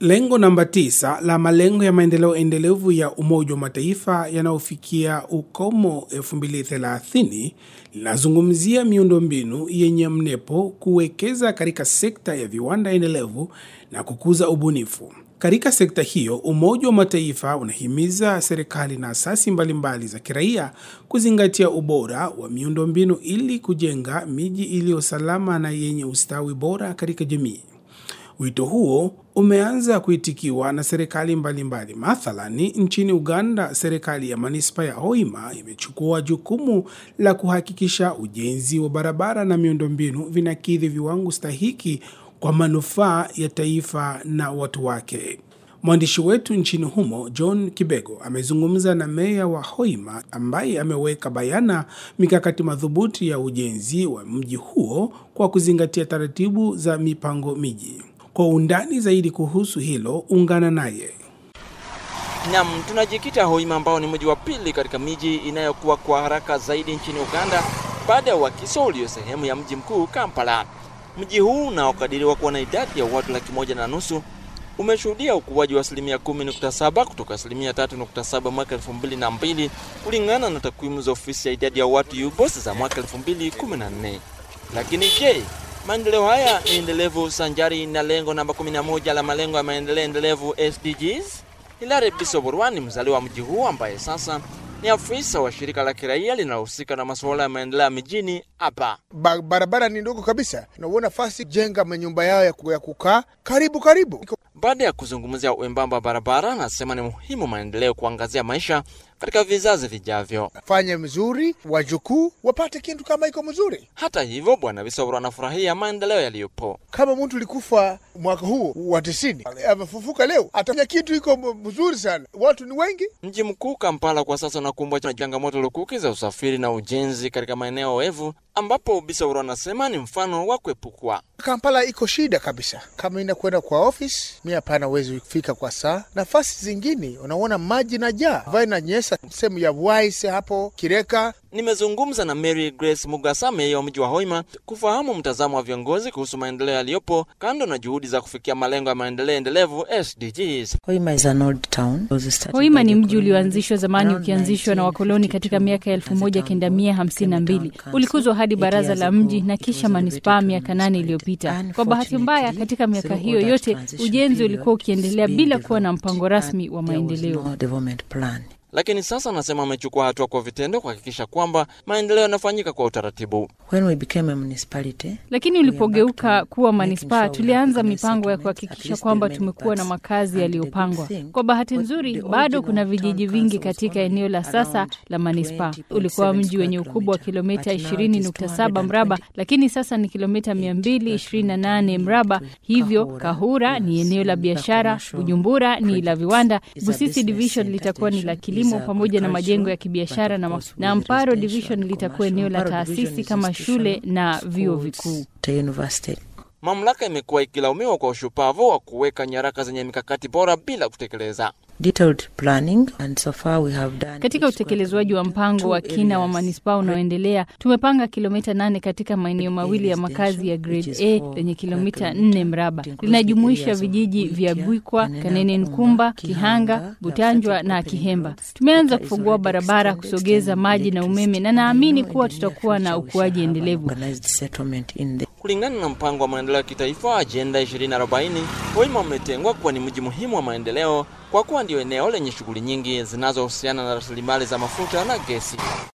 Lengo namba tisa la malengo ya maendeleo endelevu ya Umoja wa Mataifa yanayofikia ukomo 2030 linazungumzia miundombinu yenye mnepo, kuwekeza katika sekta ya viwanda endelevu na kukuza ubunifu. Katika sekta hiyo, Umoja wa Mataifa unahimiza serikali na asasi mbalimbali za kiraia kuzingatia ubora wa miundombinu ili kujenga miji iliyo salama na yenye ustawi bora katika jamii. Wito huo umeanza kuitikiwa na serikali mbalimbali. Mathalani, nchini Uganda, serikali ya manispa ya Hoima imechukua jukumu la kuhakikisha ujenzi wa barabara na miundombinu vinakidhi viwango stahiki kwa manufaa ya taifa na watu wake. Mwandishi wetu nchini humo John Kibego amezungumza na meya wa Hoima ambaye ameweka bayana mikakati madhubuti ya ujenzi wa mji huo kwa kuzingatia taratibu za mipango miji. Kwa undani zaidi kuhusu hilo, ungana naye. Nam, tunajikita Hoima ambao ni mji wa pili katika miji inayokuwa kwa haraka zaidi nchini Uganda baada ya Wakiso ulio sehemu ya mji mkuu Kampala. Mji huu unaokadiriwa kuwa na idadi ya watu laki moja na nusu umeshuhudia ukuaji wa asilimia 10.7 kutoka asilimia 3.7 mwaka 2002 kulingana na takwimu za ofisi ya idadi ya watu UBOS za mwaka 2014. Lakini je, maendeleo haya ni endelevu sanjari na lengo namba 11 la malengo ya maendeleo endelevu SDGs? Hilary Bisoborwa ni mzaliwa wa mji huu ambaye sasa ni afisa wa shirika la kiraia linalohusika na masuala ya maendeleo ya mijini hapa. Ba barabara ni ndogo kabisa, nauona fasi jenga manyumba yao ya kukaa karibu karibu. Baada ya kuzungumzia uembamba wa barabara, anasema ni muhimu maendeleo kuangazia maisha katika vizazi vijavyo. Fanya mzuri, wajukuu wapate kitu kama iko mzuri. Hata hivyo, Bwana Bisobro anafurahia maendeleo yaliyopo. Kama mtu likufa mwaka huu wa tisini amefufuka leo, atafanya kitu iko mzuri sana. Watu ni wengi. Mji mkuu Kampala kwa sasa unakumbwa na changamoto lukuki za usafiri na ujenzi katika maeneo oevu, ambapo Bisobro anasema ni mfano wa kuepukwa. Kampala iko shida kabisa, kama inakwenda kwa ofisi mi hapana, uwezi kufika kwa saa. Nafasi zingine unaona maji na jaa vai na nyesa sehemu ya Wise hapo Kireka. Nimezungumza na Mary Grace Mugasa, meya wa mji wa Hoima, kufahamu mtazamo wa viongozi kuhusu maendeleo yaliyopo kando na juhudi za kufikia malengo ya maendeleo endelevu SDGs. Hoima is an old town. Hoima ni mji ulioanzishwa zamani ukianzishwa na wakoloni katika miaka ya elfu moja kenda mia hamsini na mbili ulikuzwa hadi baraza la mji na kisha manispaa miaka nane iliyopita. Kwa bahati mbaya, katika miaka hiyo yote ujenzi ulikuwa ukiendelea bila kuwa na mpango rasmi wa maendeleo. Lakini sasa anasema amechukua hatua kwa vitendo kuhakikisha kwamba maendeleo yanafanyika kwa utaratibu. When we became a municipality, Lakini ulipogeuka kuwa manispaa, tulianza mipango ya kuhakikisha kwamba tumekuwa na makazi yaliyopangwa. Kwa bahati nzuri, bado kuna vijiji vingi katika eneo la sasa la manispaa. Ulikuwa mji wenye ukubwa wa kilomita 20.7 mraba, lakini sasa ni kilomita 228 mraba. Hivyo Kahura ni eneo la biashara, Bujumbura ni la viwanda, Busisi division litakuwa ni la kilimo pamoja na majengo ya kibiashara na, na Amparo division litakuwa eneo la taasisi kama shule na vyuo vikuu. Mamlaka imekuwa ikilaumiwa kwa ushupavu wa kuweka nyaraka zenye mikakati bora bila kutekeleza. Detailed planning and so far we have done Katika utekelezwaji wa mpango wa kina wa manispaa unaoendelea, tumepanga kilomita nane katika maeneo mawili ya makazi ya grade A lenye kilomita nne mraba. Linajumuisha vijiji vya Bwikwa, Kanene Nkumba, Kihanga, Butanjwa na Kihemba. Tumeanza kufungua barabara, kusogeza maji na umeme, na naamini kuwa tutakuwa na ukuaji endelevu. organized settlement in the Kulingana na mpango wa maendeleo ya kitaifa Ajenda 2040, Hoima umetengwa kuwa ni mji muhimu wa maendeleo kwa kuwa ndio eneo lenye shughuli nyingi zinazohusiana na rasilimali za mafuta na gesi.